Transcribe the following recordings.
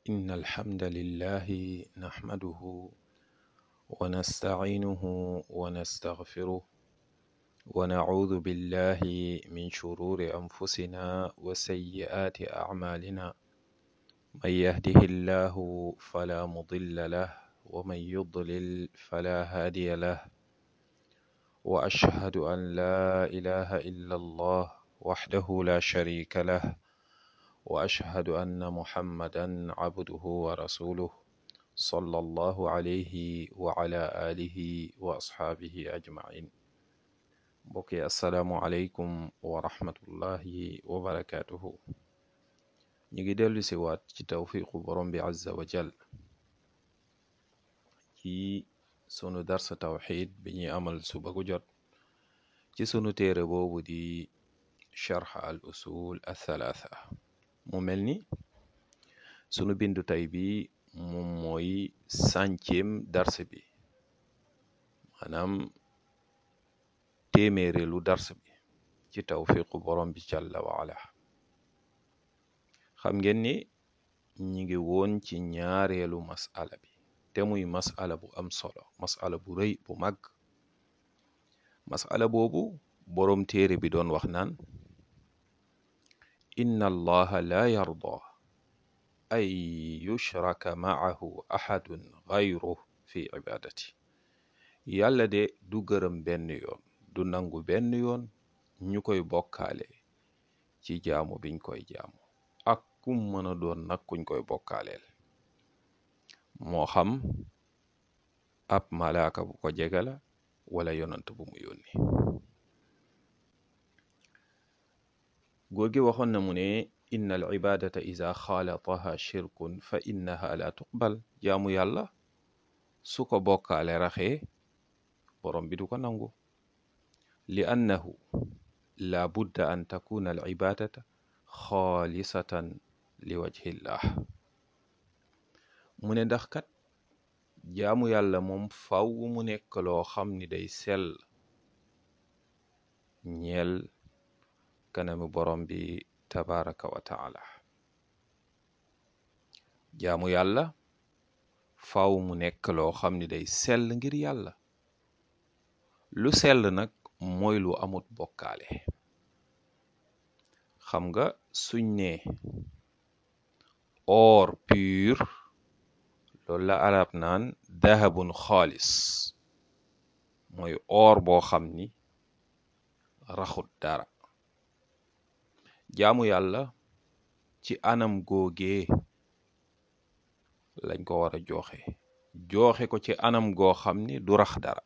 إن الحمد لله نحمده ونستعينه ونستغفره ونعوذ بالله من شرور أنفسنا وسيئات أعمالنا من يهده الله فلا مضل له ومن يضلل فلا هادي له وأشهد أن لا إله إلا الله وحده لا شريك له وأشهد أن محمدا عبده ورسوله صلى الله عليه وعلى آله وأصحابه أجمعين mbokki asalaamualeykum wa rahmatullahi wa barakaatuhu ñu ngi dellu si waat ci tawfiqu borom bi azza wa jal ci sunu darsa tawxid bi ñuy amal suba gu jot ci sunu téere boobu di charx al usul athalaatha mu mel ni sunu bindu tey bi moom mooy centième dars bi maanaam téeméerelu dars bi ci tawfiqu borom bi jalla wa ala xam ngeen ni ñi ngi woon ci ñaareelu masala bi te muy masala bu am solo masala bu rëy bu mag masala boobu boroom téere bi doon wax naan inna allaha la yarda ay yushraka maahu ahadun gayruh fi ibadati yàlla de du gërëm benn yoon du nangu benn yoon ñu koy bokkaale ci jaamu biñ koy jaamu ak kum mën a doon nag kuñ koy bokkaaleel moo xam ab malaaka bu ko jege la wala yonant bu mu yónni góor gi waxoon na mu ne inna al ibadata ida xaalataha shirkun fa innaha la tuqbal jaamu yàlla su ko bokkaale raxee borom bi du ko nangu li annahu la budda an takuna al ibadata xaalisatan li wajhillah mu ne ndax kat jaamu yàlla moom faw mu nekk loo xam ni day sell ñeel kanami borom bi tabaraka wa taala jaamu yàlla faw mu nekk loo xam ni day sell ngir yàlla lu sell nag mooy lu amut bokkaale xam nga suñ ne or pur loolu la arab naan dahabun xaalis mooy or boo xam ni raxut dara jaamu yàlla ci anam googee lañ ko war a jooxe jooxe ko ci anam goo xam ni du rax dara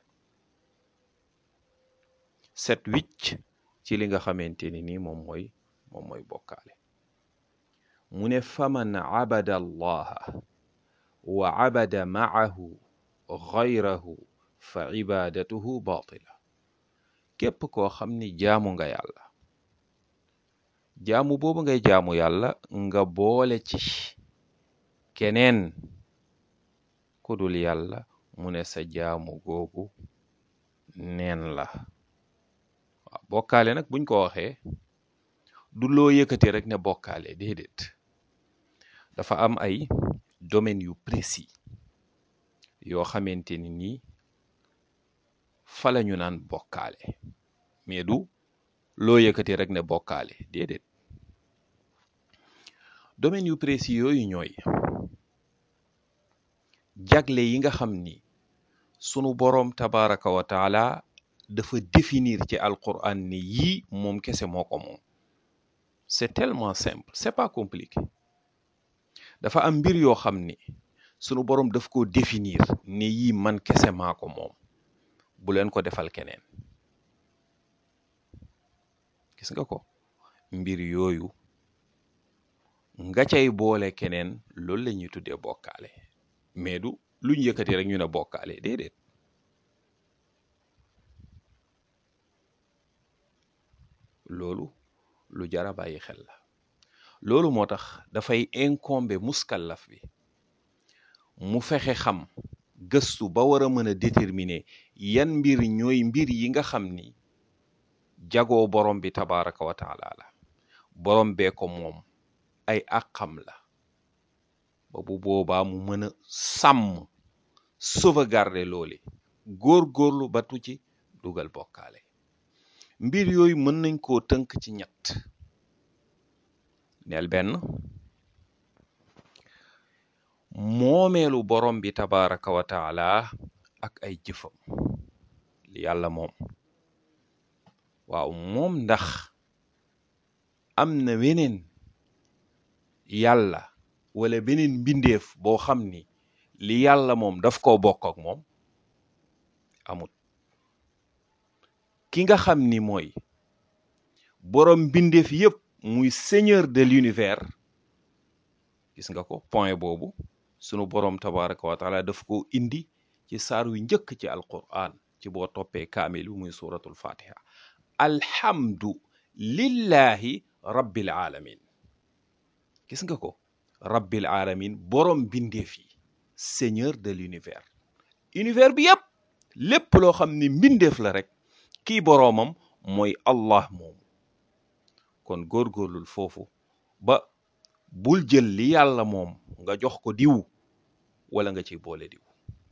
set wicc ci li nga xamante ni nii moom mooy moom mooy bokkaale mu ne faman abada allaha wa abada maahu gayrahu fa ibadatuhu batila képp koo xam ni jaamu nga yàlla jaamu boobu ngay jaamu yàlla nga boole ci keneen ku dul yàlla mu ne sa jaamu googu neen la waaw bokkaale nag buñ ko waxee du loo yëkkati rek ne bokkaale déedéet dafa am ay domaines yu précis yoo xamante ni nii fa la ñu naan bokkaale mais du loo yëkkati rek ne bokkaale déedéet domaines yu précis yooyu ñooy jagle yi nga xam ni sunu boroom tabaraka wa taala dafa définir ci alquran ni yii moom kese moo ko moom c'est tellement simple c'est pas compliqué dafa am mbir yoo xam ni sunu boroom daf ko définir ni yii man kese maa ko moom bu leen ko defal keneen gis nga ko mbir yooyu nga cay boole keneen loolu la ñuy tuddee bokkaale mais du luñ yëkkati rek ñu ne bokkaale déedéet loolu lu jara bàyyi xel la loolu moo tax dafay incombe muskallaf bi mu fexe xam gëstu ba war a mën a déterminer yan mbir ñooy mbir yi nga xam ni jagoo borom bi tabaraka wa taala la borom bee ko moom ay àqam la ba bu boobaa mu mën a sàmm sauvegarder loole góor-góorlu ba tu ci dugal bokkaale mbir yooyu mën nañ koo tënk ci ñett neel benn moomeelu borom bi tabaraka wa taala ak ay jëfam li yàlla moom waaw moom ndax am na weneen yàlla wala beneen mbindeef boo xam ni li yàlla moom daf koo bokk ak moom amut ki nga xam ni mooy boroom mbindeef yépp muy seigneur de l'univers gis nga ko point boobu sunu boroom tabaraka wa taala daf ko indi ci saar wi njëkk ci alquran ci boo toppee kaamil bi muy suratul fatiha alhamdu lillahi rabbil alamin gis nga ko rabbil alamin boroom mbindeef yi seigneur de l'univers univers bi yépp lépp loo xam ni mbindeef la rek kii boroomam mooy allah moomu kon góorgóorlul foofu ba bul jël li yàlla moom nga jox ko diw wala nga ciy boole diw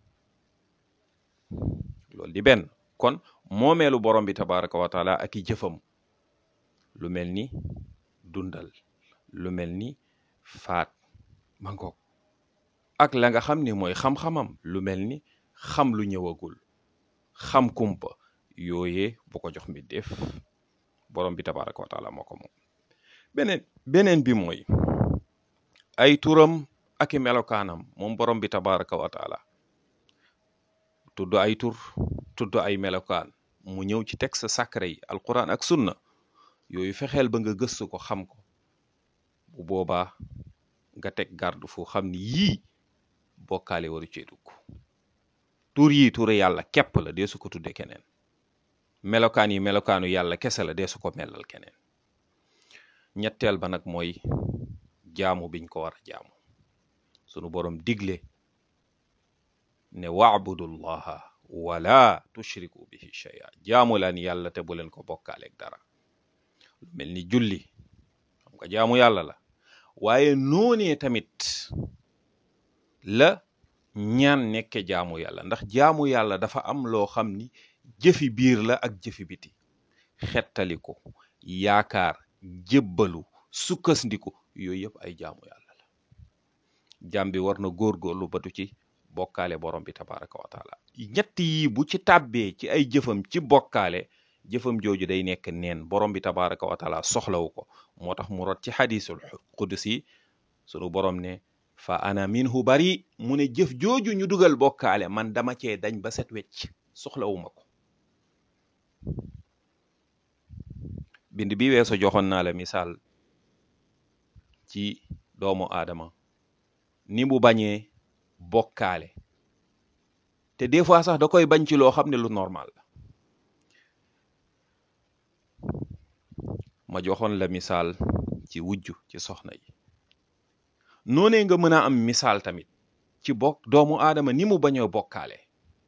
loolu di benn kon moomeelu borom bi tabaraka wa taala ak i jëfam lu mel ni dundal lu mel ni faat mangoog ak la nga xam ni mooy xam-xamam lu mel ni xam lu ñëwagul xam kumpa yooyee bu ko jox mbindeef borom bi tabaraka wa taala moo ko moom beneen beneen bi mooy ay turam ak i melokaanam moom borom bi tabaraka wa taala tudd ay tur tudd ay melokaan mu ñëw ci texte sacré yi alquran ak sunna yooyu fexeel ba nga gëstu ko xam ko bu boobaa nga teg garde fu xam ni yii bokkaale waru cee dugg tur yi turu yàlla képp la dee su ko tudde keneen melokaan yi melokaanu yàlla kese la dee su ko melal keneen ñetteel ba nag mooy jaamu biñ ko war a jaamu sunu borom digle ne waabudullaha wala tushriku bihi shay'a jaamu laan yàlla te bu leen ko bokkaaleeg dara lu mel ni julli xam nga jaamu yàlla la waaye noonee tamit la ñaan nekke jaamu yàlla ndax jaamu yàlla dafa am loo xam ni jëfi biir la ak jëfi biti xettaliku yaakaar jébbalu sukkandiku yooyu yëpp ay jaamu yàlla la jaam bi war na góorgóorlu batu ci bokkaale borom bi tabaraka wa taala ñett yi bu ci tàbbee ci ay jëfam ci bokkaale jëfam jooju day nekk neen borom bi tabaraka wa taala soxlawu ko moo tax mu rot ci xadisul qudsi sunu borom ne fa ana minhu bari mu ne jëf jooju ñu dugal bokkaale man dama cee dañ ba set wecc soxlawuma ko bind bi weeso joxoon naa la misaal ci doomu aadama ni mu bañee bokkaale te des fois sax da koy bañ ci loo xam ne lu normal la ma joxoon la misaal ci wujju ci soxna yi noonee nga mën a am misaal tamit ci bokk doomu aadama ni mu bañoo bokkaale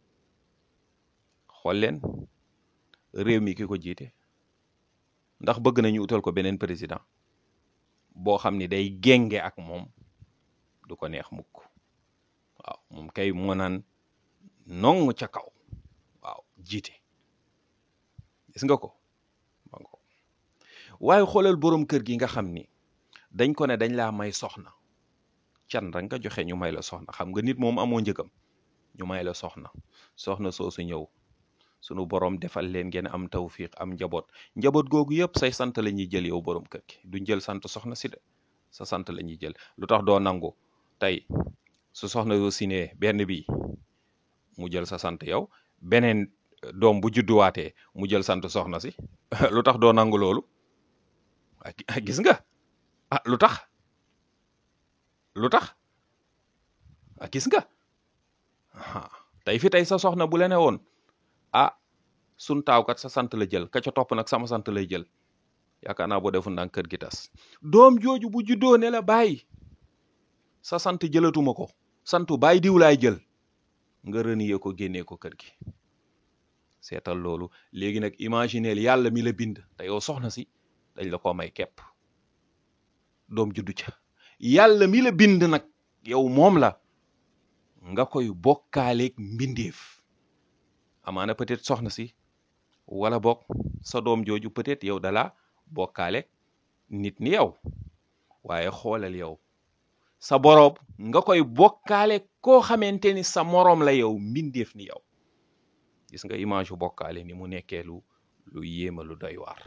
xool leen réew mi ki ko jiite ndax bëgg nañu utal ko beneen président boo xam ni day génge ak moom du ko neex mukk waaw moom kay moo naan nong ca kaw waaw jiite gis nga ko waaye xoolal boroom kër gi nga xam ni dañ ko ne dañ laa may soxna can rek nga joxe ñu may la soxna xam nga nit moom amoo njëgam ñu may la soxna soxna soosu ñëw sunu borom defal leen ngeen am tawfiq am njaboot njaboot googu yëpp say sant la ñuy jël yow borom kër gi duñ jël sant soxna si de sa sant la ñuy jël lu tax doo nangu tey su soxna yoo sinee benn bi mu jël sa sant yow beneen doom bu judduwaatee mu jël sant soxna si lu tax doo nangu loolu ah gis nga ah lu tax lu tax ah gis nga tey fi tey sa soxna bu la ne woon ah sun taawkat sa sant la jël ka ca topp nag sama sant lay jël yaakaar naa boo defu ndànk kër gi tas doom jooju bu juddoo ne la bàyyi sa sant jëlatuma ko santu bàyyi diw laay jël nga renier ko génnee ko kër gi seetal loolu léegi nag imagineel yàlla mi la bind te yow soxna si dañ la ko may kepp doom juddu ca yàlla mi la bind nag yow moom la nga koy bokkaaleeg mbindeef amaana peut-être soxna si wala bokk sa doom jooju peut-être yow dala bokkaaleeg nit ni yow waaye xoolal yow sa boroom nga koy bokkaale koo xamante ni sa moroom la yow mbindeef ni yow gis nga image yu bokkaale ni mu nekkee lu lu yéema lu doy waar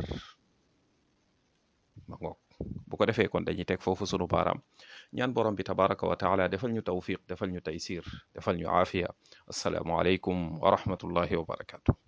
ma ngoog bu ko defee kon dañuy teg foofu sunu baaraam ñaan borom bi tabaraka wa taala defal ñu tawfiq defal ñu taysir defal ñu aafiya assalaamu aleykum wa rahmatullahi wa barakatu